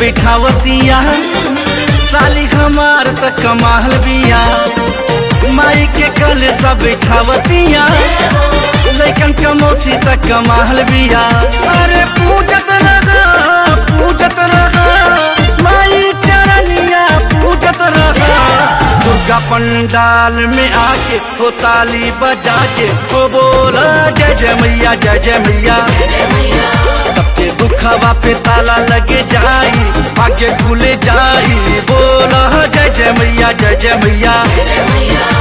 बिठावतिया साली हमार त कमाल बिया माई के कल सब बिठावतिया लैकन कमोसी त कमाल बिया अरे पूजत रहा पूजत रहा माई चरनिया पूजत रहा दुर्गा पंडाल में आके हो ताली बजा के हो बोला जय जय मैया जय जय मैया सबके दुखवा पे ताला लगे जाई आगे खुले जाई बोला जय जय मैया जय जय मैया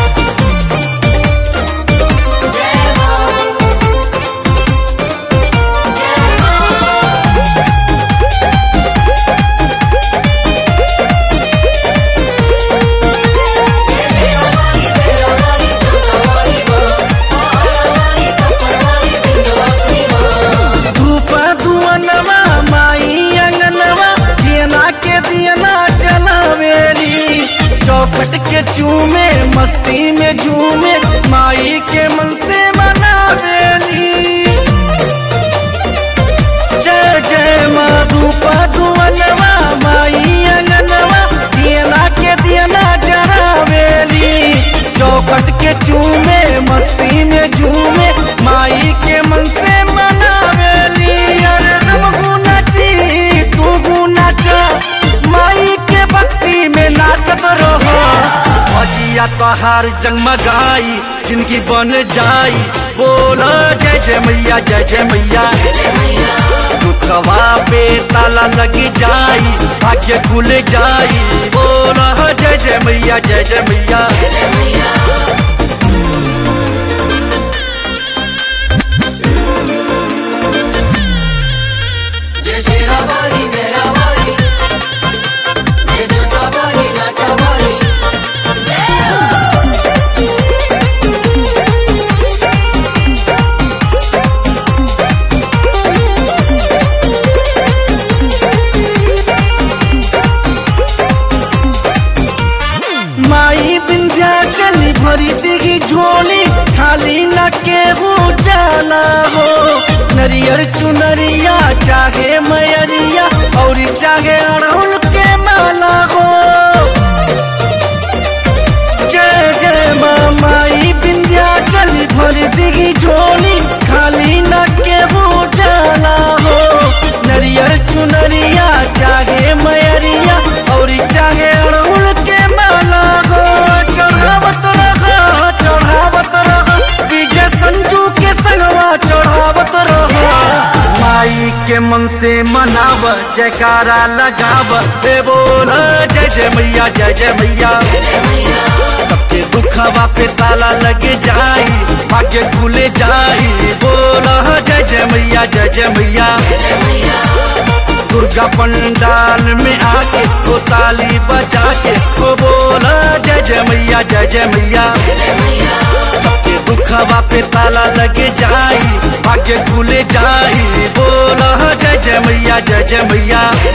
धूप धुअनवा माई अंगनवा दियना के दियना जलावेली चौखट के चूमे मस्ती में झूमे माई के मन से मनावेली जय जय माँ धूप धुअनवा माई अंगनवा दियना के दियना जरावेली चौखट के चूमे मस्ती में झूमे माई के मन से मनावेली अरे तुम गुनाची तू गुनाच माई के भक्ति में नाचत रहो अजिया तोहार जगमगाई जिंदगी बन जाई बोलो जय जय मैया जय जय मैया दुखवा पे ताला लगी जाई भाग्य खुल जाई बोलो जय जय मैया जय जय मैया जय शेरावाली मेरावाली जय जोतावाली नाटावाली माई बिंध्या चली भरी दिगी झोली खाली न के हो जाला हो नरियर चुनरिया चाहे मयरिया और चाहे अड़हुल के माला हो जय जय माँ माई बिंध्या चली भरी दिगी झोली खाली न के हो जाला हो नरियर चुनरिया चाहे मयरिया और चाहे अड़हुल के माला हो चढ़ावत रहा चढ़ावत रहा विजय संजू के संगवा चढ़ावत रहा माई के मन से मनाव जयकारा लगाव हे बोल जय जय मैया जय जय मैया सबके दुखवा पे ताला लगे जाई भाग्य खुले जाई बोला जय जय मैया जय जय मैया दुर्गा पंडाल में आके तो ताली बजा के तो बोला जय जय मैया जय जय मैया सबके दुखवा पे ताला लगे जाई भाग्य खुले जाई बोला जय जय मैया जय जय मैया